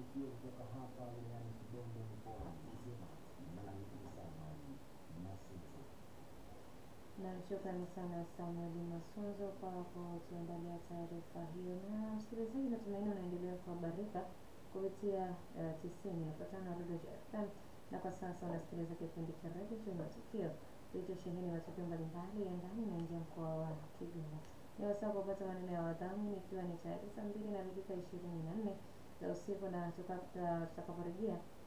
matukio kutoka hapa wilayani Kibondo mkoani Mzima. Mimi ni Samuel Masitu. Na shukrani sana Samuel Masunzo kwa kutuandalia taarifa hiyo. Na msikilizaji, natumaini unaendelea kuhabarika kupitia uh, tisini nukta tano Redio FM, na kwa sasa unasikiliza kipindi cha redio cha matukio kilichosheheni matukio mbalimbali ya ndani na nje ya mkoa wa Kigoma. Ni wasaa kupata maneno ya wadhamini, ikiwa ni tayari saa mbili na dakika ishirini na nne za usiku, na tutakaporejea